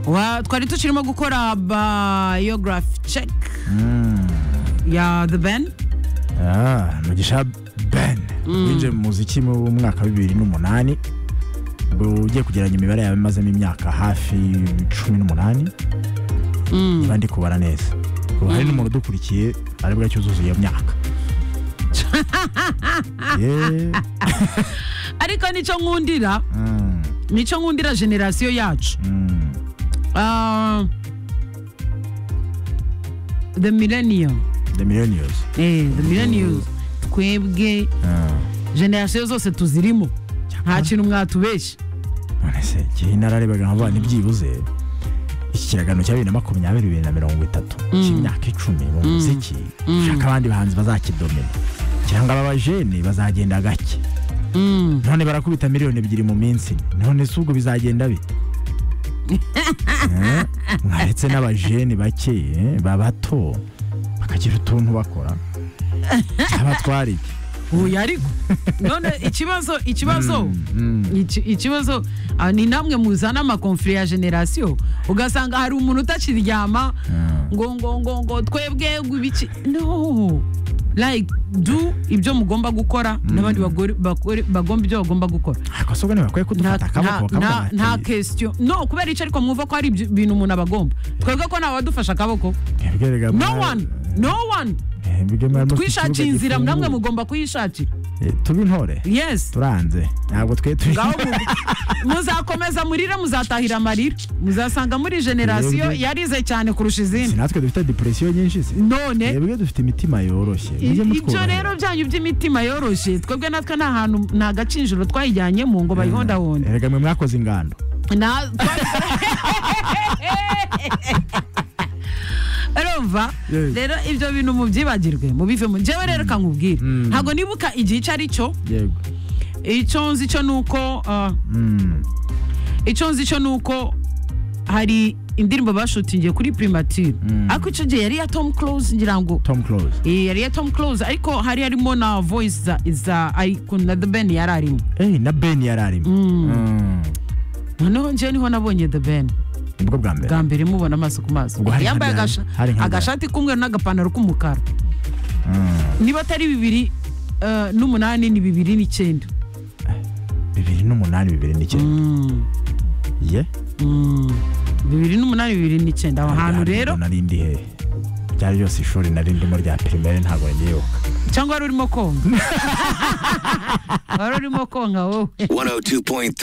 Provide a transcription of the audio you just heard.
Wa- twari tukirimo gukora biography check ya the ben Ah, mugisha ben winjiye mu muziki mu mwaka wa bibiri n'umunani Bu- ugiye kugeranya imibare yawe imazemo imyaka hafi cumi n'umunani niba ndi kubara neza ubu hari n'umuntu udukurikiye aribwo yacyuzuza iyo myaka Yeah. ariko nicyo nkundira Mm, nicyo nkundira generasiyo yacu mm. Ah, the millennium the millionaires eh, the millennium twebwe Ah, generasiyo zose tuzirimo nta kintu mwatubeshya none se igihe nararebaga nkavuga ntibyibuze iki kiragano cya bibiri na makumyabiri bibiri na mirongo itatu cy'imyaka icumi mu muziki ushaka abandi bahanzi bazakidomina cyangwa ababajene bazagenda gake none barakubita miliyoni ebyiri mu minsi none si ubwo bizagenda bite Eh, mwaretse n'abajene bake eh, babato bakagira utuntu bakora cyaba twari iki? uyu ariko none ikibazo ikibazo iki- ikibazo ah, ni namwe muzana amakonfiri ya generasiyo ugasanga hari umuntu utakiryama ngo ngo ngo ngo twebwe ngo ibiki no like do ibyo mugomba gukora n'abandi bagore- bagore- bagomba ibyo bagomba gukora ariko se ubwo ntibakwiye nta kudufata akaboko nta- nta- nta bakabwira kesitiyo no kubera icyo ariko mwumva ko hari ibyo- ibintu umuntu aba agomba twebwe ko ntawadufasha akaboko no one no one twishakiye inzira namwe mugomba kuyishakira tub'intore yes turanze ntabwo twe turi ngaho mu- muzakomeza murire muzatahira amarira muzasanga muri generasiyo Yebwe. yarize cyane kurusha si izindi natwe dufite depression nyinshi se none twebwe dufite imitima yoroshye i- mujye ibyo mutwubahira. rero byanyu by'imitima yoroshye twebwe natwe nta hantu nta gacinjiro twayijyanyemo ngo bayihondahonde erega mwe mwakoze ingando Na- Urumva Yes. rero ibyo bintu mubyibagirwe mubivemo njyewe rero kankubwire ntabwo nibuka igihe icyo ari cyo yego icyo nzi cyo ni uko ah, Mm, icyo nzi cyo ni uko hari indirimbo bashutingiye kuri primature ariko icyo gihe yari iya tom close ngira ngo tom close Eh, yari iya tom close ariko hari harimo na voice za za icon na the ben yari arimo eh na ben yari arimo Mm, noneho njyewe niho nabonye the ben nibwo bwa mbere bwa mbere mubona amaso ku maso Ubwo hari nka yambaye Diane, agasha- hari nka agashati k'umweru n'agapantaro k'umukara niba atari bibiri eh, n'umunani ni bibiri n'icyenda bibiri n'umunani bibiri n'icyenda ye bibiri n'umunani bibiri n'icyenda aho hantu rero nari ndi hehe byari byose ishuri nari ndimo rya primaire ntabwo ngiyebuka cyangwa wari urimo konka wari urimo konka wowe 102.3